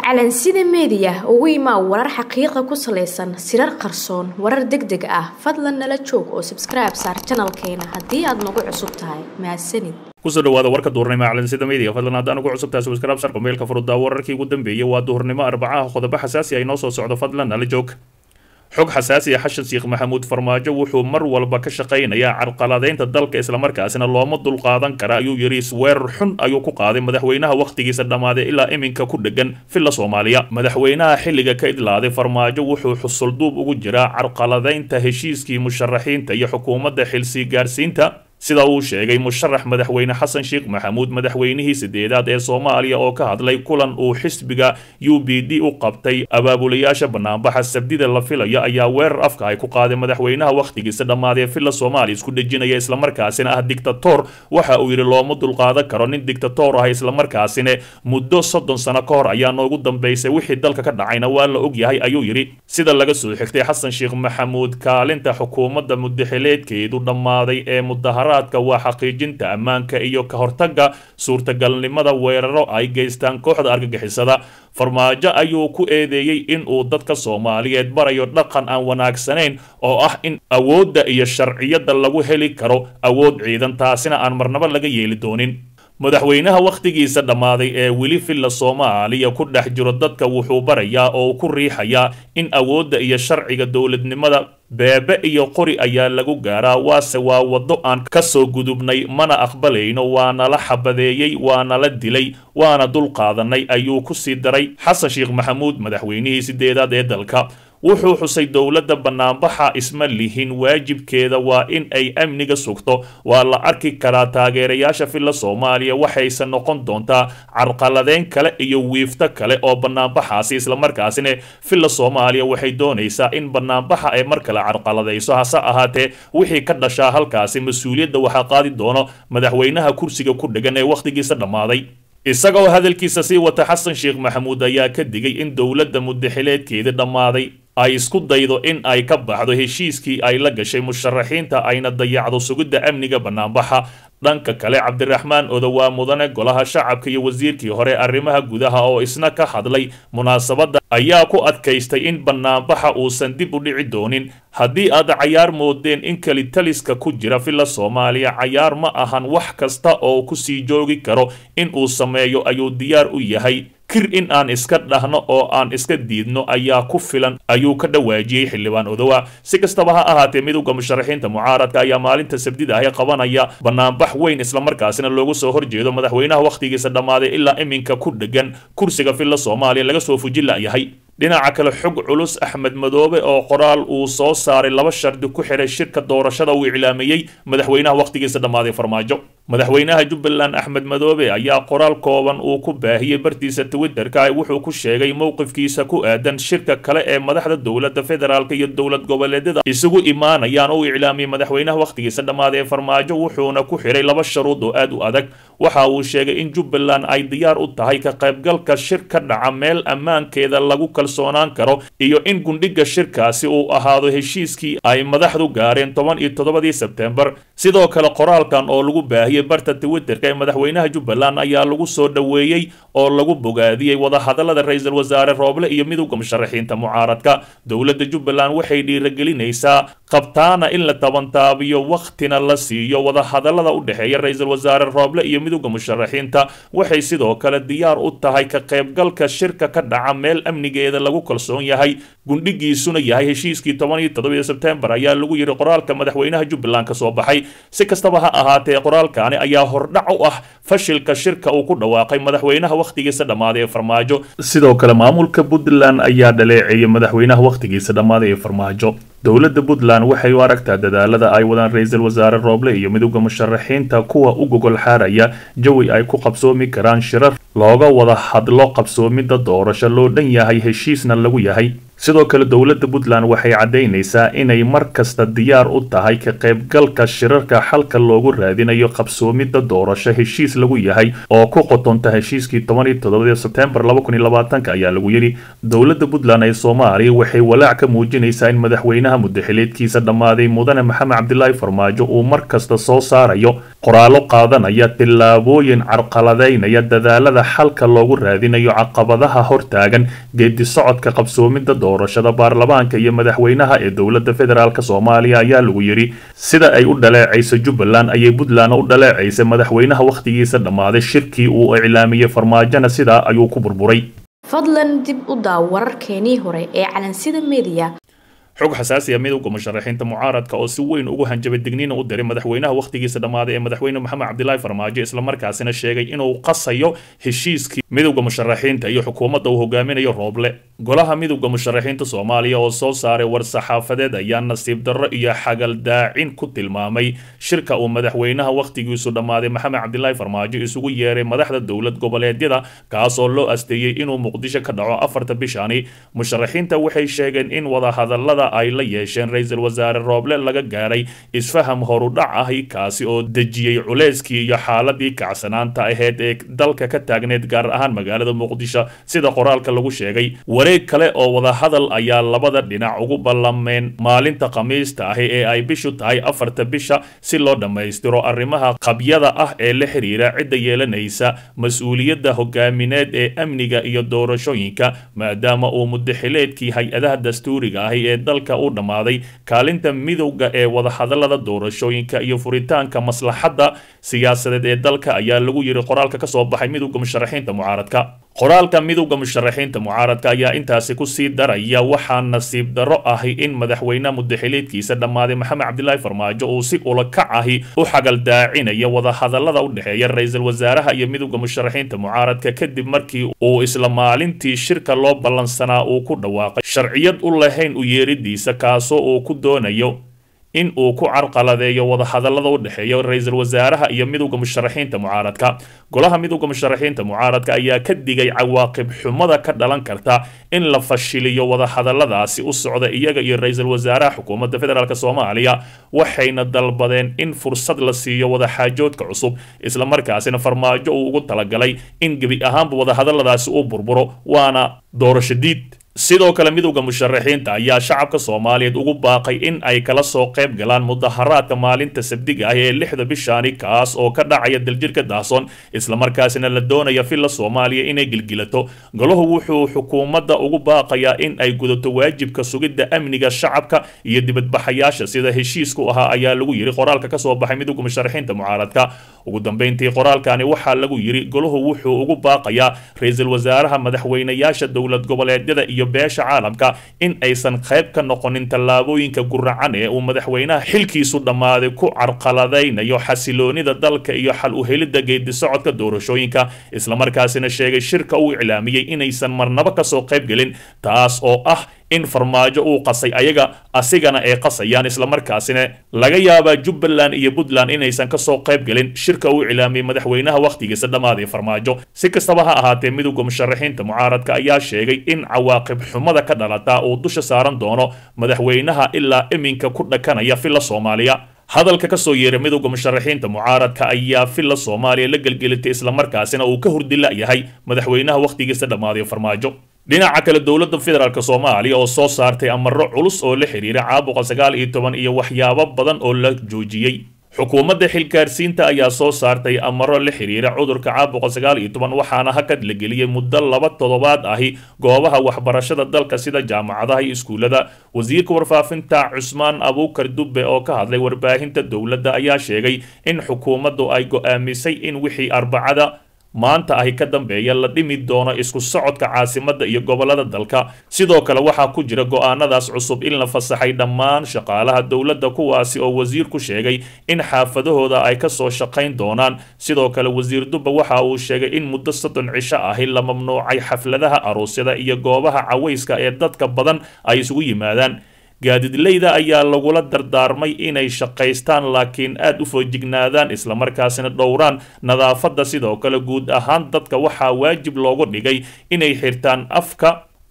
calansida meediya ugu imaa warar xaqiiqa ku salaysan sirar qarsoon warar deg deg ah fadlan nala joog oo sabskribe saar janalkeena haddii aad nagu cusub tahay mahadsanid kusoo dhawaada warka duhurnimo calansida media fadlan haddaan ugu cusub tahay subscribe sar kumeelka furuddaa wararkii ugu dambeeyay waa duhurnimo arbacaha qodobo xasaasi ay noo soo socdo fadlan nala joog xog xasaasi ah xashan sheekh maxamuud farmaajo wuxuu mar walba ka shaqaynayaa carqaladeynta dalka islamarkaasina looma dulqaadan kara ayuu yidhi isweerar xun ayuu ku qaaday madaxweynaha wakhtigiisa dhammaaday ilaa iminka ku dhegan villa soomaaliya madaxweynaha xilliga ka idlaaday farmaajo wuxuu xusulduub ugu jiraa carqaladeynta heshiiskii musharaxiinta iyo xukuumadda xilsii gaarsiinta sida uu sheegay musharax madaxweyne xasan sheekh maxamuud madaxweynihii sideedaad ee soomaaliya oo ka hadlay kulan uu xisbiga u b d u qabtay abaabulayaasha banaanbaxa sabdida la filaya ayaa weerar afka ay ku qaaday madaxweynaha wakhtigiisa dhammaadee villa soomaaliya isku dhejinaya islamarkaasina ah dictator waxa uu yidhi looma dulqaadan karo nin dictator ah islamarkaasina muddo soddon sano ka hor ayaa noogu dambaysay wixii dalka ka dhacayna waa la ogyahay ayuu yidhi sida laga soo xigtay xasan sheekh maxamuud kaalinta xukuumadda mudaxileedkeedu dhammaaday ee mudahara waa xaqiijinta ammaanka iyo ka hortagga suurtagalnimada weeraro ay geystaan kooxda argagixisada farmaajo ayuu ku eedeeyey in uu dadka soomaaliyeed barayo dhaqan aan wanaagsanayn oo ah in awoodda iyo sharciyadda lagu heli karo awood ciidan taasina aan marnabo laga yeeli doonin madaxweynaha wakhtigiisa dhammaaday ee weli villa soomaaliya ku dhex jiro dadka wuxuu barayaa oo ku riixayaa in awoodda iyo sharciga dowladnimada beebe iyo qori ayaa lagu gaaraa waase waa waddo aan ka soo gudubnay mana aqbalayno waana la xabadeeyey waana la dilay waana dulqaadanay ayuu ku sii daray xasan sheekh maxamuud madaxweynihii sideedaad ee dalka wuxuu xusay dowladda banaanbaxa isma lihin waajibkeeda waa in ay amniga sugto waa la arki karaa taageerayaasha villa soomaaliya waxayse noqon doontaa carqaladeyn kale iyo wiifto kale oo banaanbaxaasi islamarkaasina villa soomaaliya waxay doonaysaa in banaanbaxa ay mar kale carqaladayso hase ahaatee wixii ka dhashaa halkaasi mas-uuliyadda waxaa qaadi doono madaxweynaha kursiga ku dhegan ee wakhtigiisa dhammaaday isagoo hadalkiisa sii wata xasan sheekh maxamuud ayaa ka digay in dowladda mudaxileedkeeda dhammaaday ay isku daydo in ay ka baxdo heshiiskii ay la gashay musharaxiinta ayna dayacdo sugidda amniga banaanbaxa dhanka kale cabdiraxmaan odowaa mudane golaha shacabka iyo wasiirkii hore arrimaha gudaha oo isna ka hadlay munaasabadda ayaa ku adkaystay in banaanbaxa uusan dib u dhici doonin haddii aad cayaar moodeen in kelitaliska ku jira villa soomaaliya cayaar ma ahan wax kasta oo ku sii joogi karo in uu sameeyo ayuu diyaar u yahay kir in aan iska dhahno oo aan iska diidno ayaa ku filan ayuu ka dhawaajiyey xildhibaan odowa si kastaba ha ahaatee midowda musharaxiinta mucaaradka ayaa maalinta sabdida ahi qabanaya banaanbax weyn islamarkaasina loogu soo horjeedo madaxweynaha wakhtigiisa dhammaaday ilaa iminka ku dhegan kursiga villa soomaaliya laga soo fuji la'yahay dhinaca kale xog culus axmed madoobe oo qoraal uu soo saaray laba shardi ku xiray shirka doorashada uu iclaamiyey madaxweynaha wakhtigiisa dhammaaday farmaajo madaxweynaha jubbaland axmed madoobe ayaa qoraal kooban uu ku baahiyey bartiisa twitterka wuxuu ku sheegay mowqifkiisa ku aadan shirka kale ee madaxda dowladda federaalk iyo dowlad goboleedyada isugu imaanayaan oo iclaamiyey madaxweynaha wakhtigiisa dhammaaday ee farmaajo wuxuuna ku xiray laba sharuud oo aad u adag waxa uu sheegay in jubbaland ay diyaar u tahay ka qaybgalka shir ka dhaca meel ammaankeeda lagu kalsoonaan karo iyo in gundhiga shirkaasi uu ahaado heshiiskii ay madaxdu gaareen toban iyo toddobadii sebtembar sidoo kale qoraalkan oo lagu baahiyey barta twitterka ee madaxweynaha jubbaland ayaa lagu soo dhoweeyey oo lagu bogaadiyey wadahadalada ra-iisul wasaare rooble iyo midowda musharaxiinta mucaaradka dowladda jubbaland waxay dhiiragelinaysaa qabtaana in la tabantaabiyo wakhtina la siiyo wadahadalada u dhexeeya ra-iisul wasaare rooble iyo midowda musharaxiinta waxay sidoo kale diyaar u tahay ka qaybgalka shirka ka dhaca meel amnigeeda lagu kalsoon yahay gundhigiisuna yahay heshiiskii toban iyo toddobiyo sebtembar ayaa lagu yidhi qoraalka madaxweynaha jubbaland ka soo baxay si kastaba ha ahaatee qoraalkaani ayaa hordhac u ah fashilka shirka uu ku dhawaaqay madaxweynaha wakhtigiisa dhammaaday ee farmaajo sidoo kale maamulka puntland ayaa dhaleeceeyay madaxweynaha wakhtigiisa dhammaaday ee farmaajo dowladda puntland waxay u aragtaa dadaalada ay wadaan ra-iisul wasaare rooble iyo midowda musharaxiinta kuwa u gogol xaaraya jawi ay ku qabsoomi karaan shirar looga wada hadlo qabsoomidda doorasho loo dhan yahay heshiisna lagu yahay sidoo kale dowladda puntland waxay caddaynaysaa inay mar kasta diyaar u tahay ka qaybgalka shirarka xalka loogu raadinayo qabsoomidda doorasho heshiis lagu yahay oo ku qotonta heshiiskii toban iyo toddobadii sebtembar laba kun iyo labaatanka ayaa lagu yidhi dowladda puntland ee soomaaliya waxay walaac ka muujinaysaa in madaxweynaha muddaxileedkiisa dhammaaday mudane maxamed cabdilaahi farmaajo uu mar kasta soo saarayo qoraallo qaadanaya tillaabooyin carqaladaynaya dadaalada xalka loogu raadinayo caqabadaha hortaagan geedi socodka qabsoomidda doorashada baarlamaanka iyo madaxweynaha ee dowladda federaalk soomaaliya ayaa lagu yidhi sida ay u dhaleecayso jubbaland ayay puntland u dhaleecaysay madaxweynaha wakhtigiisa dhammaaday shirkii uu iclaamiyey farmaajona sidaa ayuu ku burburay fadlan dib u daaw wararkeenii hore ee calansida mediya xog xasaasi ah midowga musharaxiinta mucaaradka oo si weyn ugu hanjabay digniina u diray madaxweynaha wakhtigiisa dhammaaday ee madaxweyne maxamed cabdilaahi farmaajo islamarkaasina sheegay inuu qasayo heshiiskii midowda musharaxiinta iyo xukuumadda uu hogaaminayo rooble golaha midowda musharaxiinta soomaaliya oo soo saaray war-saxaafadeed ayaa nasiib darro iyo xagaldaacin ku tilmaamay shirka uu madaxweynaha wakhtigiisu dhammaaday maxamed cabdilaahi farmaajo isugu yeeray madaxda dowlad goboleedyada kaas oo loo asteeyey inuu muqdisho ka dhaco afarta bishani musharaxiinta waxay sheegeen in wadahadalada ay la yeesheen ra-iisul wasaare rooble laga gaaray isfaham horudhac ahi kaasi oo dejiyey culeyskii iyo xaaladii kacsanaanta aheyd ee dalka ka taagneed gaar ahaan magaalada muqdisho sida qoraalka lagu sheegay wareeg kale oo wadahadal ayaa labada dhinac ugu ballameen maalinta khamiista ahi ee ay bishu tahay afarta bisha si loo dhammaystiro arrimaha qabyada ah ee la xiriira cidda yeelanaysa mas-uuliyadda hogaamineed ee amniga iyo doorashooyinka maadaama uu mudaxileedkii hay-adaha dastuuriga ahi ee dalka u dhammaaday kaalinta midowga ee wadahadalada doorashooyinka iyo furitaanka maslaxadda siyaasadeed ee dalka ayaa lagu yiri qoraalka kasoo baxay midowga musharaxiinta mucaaradka qoraalka midowda musharaxiinta mucaaradka ayaa intaasi kusii daraya waxaa nasiib darro ahi in madaxweynaha mudaxileedkiisa dhammaaday maxamed cabdilaahi farmaajo uu si ulakac ahi u xagaldaacinaya wadahadalada u dhexeeya ra-iisul wasaaraha iyo midowda musharaxiinta mucaaradka kadib markii uu isla maalintii shirka loo ballansanaa uu ku dhawaaqay sharciyad u lahayn u yeeridiisa kaasoo uu ku doonayo in uu ku carqaladeeyo wadahadalada u dhexeeya ra-iisul wasaaraha iyo midowda musharaxiinta mucaaradka golaha midowda musharaxiinta mucaaradka ayaa ka digay cawaaqib xumada ka dhalan karta in la fashiliyo wadahadaladaasi u socda iyaga iyo ra-iisul wasaaraha xukuumadda federaalk soomaaliya waxayna dalbadeen in fursad la siiyo wadaxaajoodka cusub islamarkaasina farmaajo uu ugu talagalay in gebi ahaanba wadahadaladaasi uu burburo waana doorasho diid sidoo kale midowda musharaxiinta ayaa shacabka soomaaliyeed ugu baaqay in ay kala soo qayb galaan mudaharaadka maalinta sabdiga ah ee lixda bishaani kaas oo ka dhacaya daljirka daasoon islamarkaasina la doonaya villa soomaaliya inay gilgilato golahu wuxuu xukuumadda ugu baaqayaa in ay gudato waajibka sugidda amniga shacabka iyo dibadbaxayaasha sida heshiisku ahaa ayaa lagu yiri qoraalka kasoo baxay midowda musharaxiinta mucaaradka ugu dambeyntii qoraalkani waxaa lagu yiri golahu wuxuu ugu baaqayaa ra-iisul wasaaraha madaxweynayaasha dowlad goboleedyada iyo beesha caalamka in aysan qayb ka noqonin tallaabooyinka guracan ee uu madaxweynaha xilkiisu dhammaaday ku carqaladaynayo xasiloonida dalka iyo xal u helidda geedi socodka doorashooyinka islamarkaasina sheegay shirka uu iclaamiyey inaysan marnabo kasoo qayb gelin taas oo ah in farmaajo uu qasay ayaga asigana ay qasayaan islamarkaasina laga yaabaa jubbaland iyo puntland inaysan kasoo qayb gelin shirka uu iclaamiyey madaxweynaha wakhtigiisa dhammaaday farmaajo si kastaba ha ahaatee midowda musharaxiinta mucaaradka ayaa sheegay in cawaaqib xumada ka dhalata uu dusha saaran doono madaxweynaha ilaa iminka ku dhakanaya villa soomaaliya hadalka kasoo yeeray midowda musharaxiinta mucaaradka ayaa villa soomaaliya la gelgelitay islamarkaasina uu ka hurdila yahay madaxweynaha wakhtigiisa dhammaaday farmaajo dhinaca kale dowladda federaalk soomaaliya oo soo saartay amaro culus oo la xiriira caabuqa sagaal iyo toban iyo waxyaabo badan oo la joojiyey xukuumadda xilgaarsiinta ayaa soo saartay amaro la xiriira cudurka caabuqa sagaal iyo toban waxaana hakad la geliyey muddo laba toddobaad ahi goobaha waxbarashada dalka sida jaamacadaha iyo iskuullada wasiirka warfaafinta cusmaan abuukar dubbe oo ka hadlay warbaahinta dowladda ayaa sheegay in xukuumaddu ay go-aamisay in wixii arbacada maanta ahi ka dambeeya la dhimi doono isku socodka caasimadda iyo gobolada dalka sidoo kale waxaa ku jira go-aanadaas cusub in la fasaxay dhammaan shaqaalaha dowladda kuwaasi oo wasiirku sheegay in xaafadahooda ay kasoo shaqayn doonaan sidoo kale wasiir dubba waxa uu sheegay in muddo soddon cisho ahi la mamnuucay xafladaha aroosyada iyo goobaha cawayska ee dadka badan ay isugu yimaadaan gaadidleyda ayaa lagula dardaarmay inay shaqaystaan laakiin aad u foojignaadaan islamarkaasina dhowraan nadaafadda sidoo kale guud ahaan dadka waxaa waajib loogu dhigay inay xirtaan afka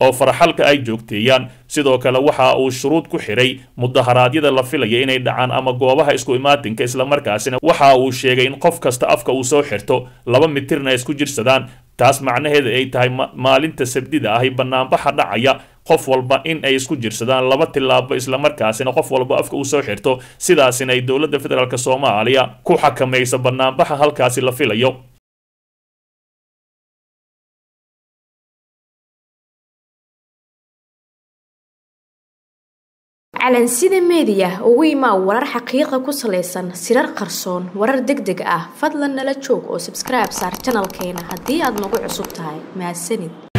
oo faraxalka ay joogteeyaan sidoo kale waxa uu shuruud ku xiray mudaharaadyada la filaya inay dhacaan ama goobaha isku imaatinka islamarkaasina waxa uu sheegay in qof kasta afka uu soo xirto laba mitirna ay isku jirsadaan taas macnaheeda ay tahay maalinta sabdida ahi banaanbaxa dhacaya qof walba in ay isku jirsadaan laba tilaabo islamarkaasina qof walba afka uu soo xirto sidaasina ay dowladda federaalk soomaaliya ku xakamaysa banaanbaxa halkaasi la filayo calansida meediya ugu imaa warar xaqiiqa ku salaysan sirar qarsoon warar deg deg ah fadlan nala joog oo sabskribe saar janalkeena haddii aad nagu cusub tahay mahadsanid